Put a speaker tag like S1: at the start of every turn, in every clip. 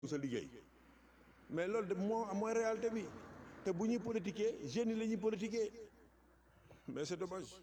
S1: sa liggéey mais loolu de moo mooy réalité bi te bu ñuy politiquer jeunes yi la ñuy politiquer mais c'est dommage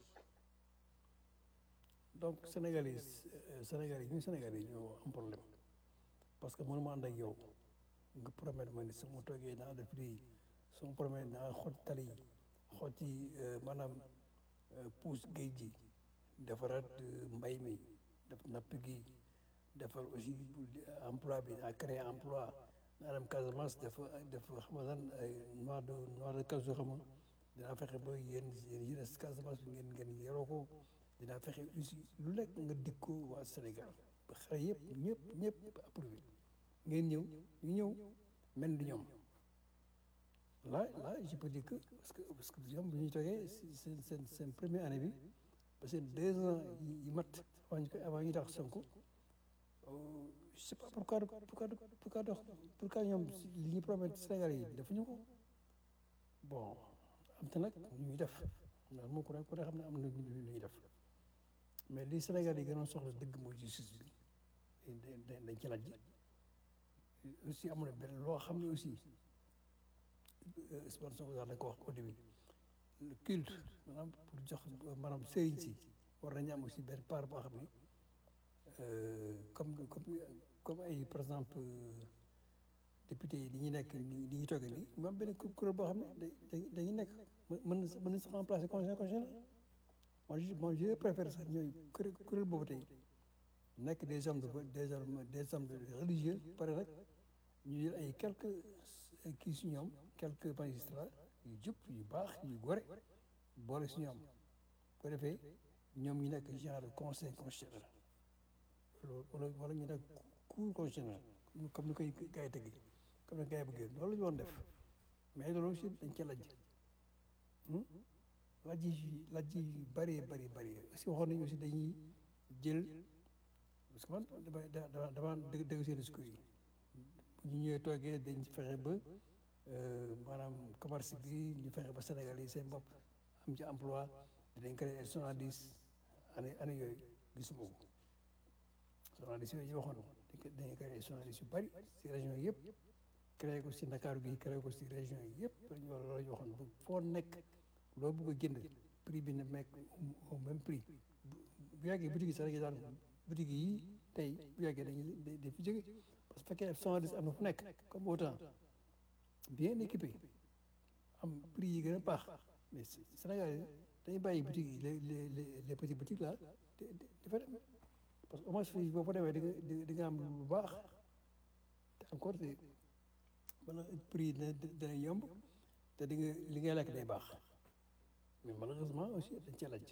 S2: donc Sénégalais yi Sénégalais yi ñu Sénégalais yi ñoo am problème parce que mënuma ànd ak yow nga promettre ma ni su ma toogee naa def lii su ma promettre naa xot tali yi xot ci maanaam puus géej gi defaraat mbay mi def napp gi defar aussi emploi bi à créer emploi naa dem Casamance def def xam nga lan ay noix de noix de cashew xam nga dinaa fexe ba yéen yéen yi des Casamance bi ngeen ngeen yoroo ko dinaa fexe aussi lu nekk nga dig ko waa Sénégal ba xale yëpp ñëpp ñëpp approuvé ngeen ñëw ñu ñëw mel ni ñoom là là je peux dire que parce que parce que ñoom bu ñu toogee seen seen seen première année bi parce que deux ans yi mat avant ñu koy avant ñu tax Sonko je sais pas pourquoi pourquoi pourquoi dox pourquoi ñoom li ñu promettre Sénégal yi defuñu ko bon am te nag ñuy def loolu moom ku ne ku ne xam ne am na lu ñuy def mais li Sénégal yi gënoon soxla dëgg mooy justice bi dañ ci laaj aussi am na benn loo xam ne aussi Ousmane Sonko daal da ko wax au début le culte maanaam pour jox maanaam sëriñ si war nañu am aussi benn part boo xam ne comme comme comme ay par exemple député yi di ñu nekk ni di ñu toogee nii mu am benn kuréel boo xam ne da dañuy nekk mën na mën na sax remplacer conseil constitutionnel moi je moi je préfère sax ñooy kuréel kuréel boobu tey nekk des hommes de des hommes des hommes religieux pare rek ñu jël ay quelques kii si ñoom quelques magistrats yu jub yu baax yu gore boole si ñoom ko defee ñoom ñu nekk genre conseil constitutionnel loolu wala wala ñu nekk cour constitutionnel comme ni koy gars yi tëgg comme ni gars yi bëggee loolu la ñu doon def mais loolu aussi dañ ca lajj lajj yi lajj yi bëree bëri bëri aussi waxoon nañu aussi dañuy jël parce que man dama dama dëgg dëgg seen discours yi bu ñu ñëwee toogee dañ fexe ba maanaam commerce bi ñu fexe ba Sénégal yi seen bopp am ci emploi dinañ créer soixante-dix année année yooyu gisuma ko soixante-dix yooyu ñu waxoon dañuy créer soixante-dix yu bëri si région yi yëpp créé ko si Ndakaaru gi créé ko si région yi yëpp loolu la ñu waxoon bu foo nekk loo bëgg a jënd prix bi na nekk au même prix bu yàggee boutique yi sax dañuy daan boutique yi tey bu yàggee dañuy dañ fi jóge parce que fekkee soixante-dix am na fu nekk comme autant bien équipé am prix yi gën a baax mais Sénégal yi dañuy bàyyi boutique yi les les les petits boutiques là dafa dem parce que au moins fii boo fa demee di nga di nga am lu baax te encore te wala prix yi dina dina yomb te di nga li ngay lekk day baax mais malheureusement aussi dañ cee laaj.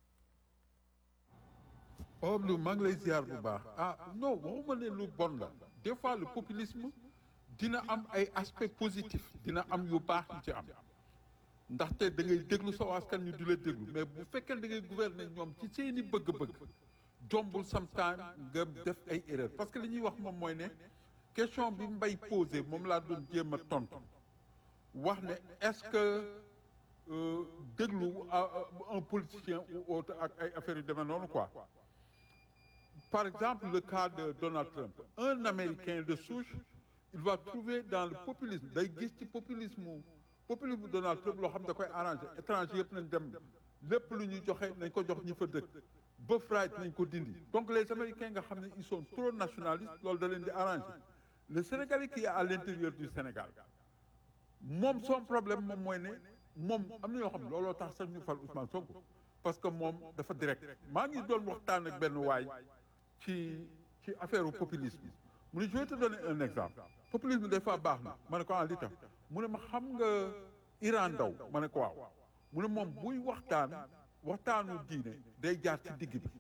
S3: Pablo maa ngi lay ziar bu baax ah non waxuma ne lu bon la des fois le populisme dina am ay aspects positifs dina am yu baax yu ci am ndaxte da ngay déglu sa askan ñu di la déglu mais bu fekkee da ngay gouverner ñoom ci seeni bëgg-bëgg jombul sometime nga def ay erreur parce que li ñuy wax moom mooy ne question bi mbay posé moom laa doon jéem a tontu wax ne est-ce que déglu un politicien ou autre ak ay affaires yu demee noonu quoi par exemple le cas de Donald Trump un Américain de souche il va trouver dans le populisme day gis ci populisme populisme Donald Trump loo xam da koy arrangé étranger yëpp nañ dem lépp lu ñuy joxe nañ ko jox ñi fa dëkk ba fright nañ ko dindi donc les Américains nga xam ne ils sont trop nationalistes loolu da leen di arrangé le Sénégalais qui est à l'intérieur du Sénégal moom son problème moom mooy ne moom am na yoo xam ne looloo tax sax ñu fal Ousmane Sonko parce que moom dafa direct maa ngi doon waxtaan ak benn waay ci ci affaire u populisme mu ne je vais te donner un exemple populisme des fois baax na ma ne ko ah li tax mu ne ma xam nga Iran Ndaw ma ne ko waaw mu ne moom buy waxtaan waxtaanu diine day jaar ci digg bi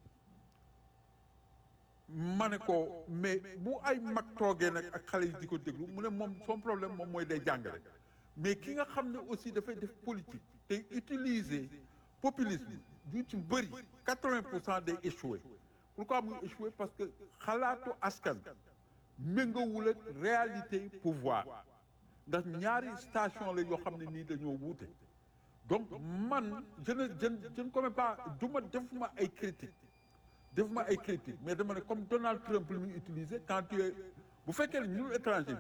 S3: ma ne ko mais bu ay mag toogee nag ak xale yi di ko déglu mu ne moom son problème moom mooy day jàngale mais ki nga xam ne aussi dafay def politique te utiliser populisme du ci bëri quatre-vingts pour cent day échoué pourquoi muy échoué parce que xalaatu askan méngawul ak réalité pouvoir ndax ñaari station la yoo xam ne nii dañoo wuute donc man je ne je je ne commets pas du ma def ma ay critique def ma ay critique mais dama ne comme Donald Trump li muy utiliser quand tu es bu fekkee ne ñun étranger